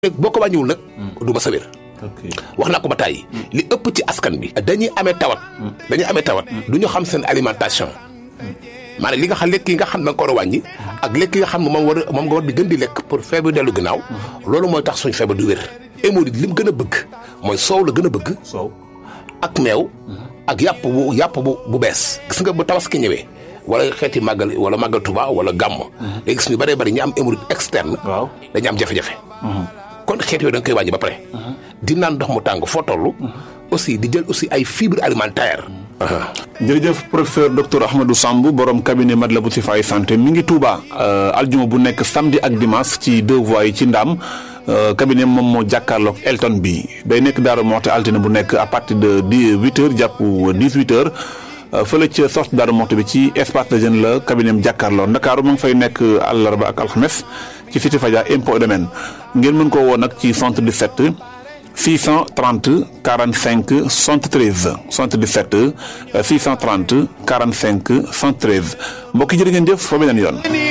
boo ko wàññiwul nag du ma sa wér wax naa ko ba tàyyi li ëpp ci askan bi dañuy amee tawat dañuy amee tawat du ñu xam seen alimentation maanaam li nga xam lekk yi nga xam ne da nga ko war a wàññi ak lekk yi nga xam ne moom war a moom nga war di gën di lekk pour feebar dellu ginnaaw loolu mooy tax suñ feebar du wér hémorroïde li mu gën a bëgg mooy soow la gën a bëgg soow ak meew ak yàpp bu yàpp bu bu bees gis nga bu tabaski ñëwee wala xeeti màggal wala màggal Tuba wala gàmm day gis ñu bëree bëri ñu am hémorroïde externe waaw dañu am jafe-jafe kon xeet yooyu da nga koy wàññi ba pare di naan ndox mu tàng foo toll aussi di jël aussi ay fibres alimentaires jërëjëf professeur docteur Ahmadou Samb borom cabinet Matlaboul Chifaay santé mi ngi Touba aljuma bu nekk samedi ak dimanche ci deux voies yi ci Ndam cabinet moom moo jàkkaarloog Elton bi day nekk Daaru Moxti altine bu nekk à partir de dix huit heures jàpp dix huit heures fële ca sortie Daaru Moxti bi ci espace de jeune la cabinet am jàkkaarloo Ndakaaru ma ngi fay nekk àllarba ak alxames ci cité Fadia impôt domaine ngeen mën koo woo nag ci 77 630 45 73 77 630 45 73 mbokk yi jërë ngeen jëf fa beneen yoon.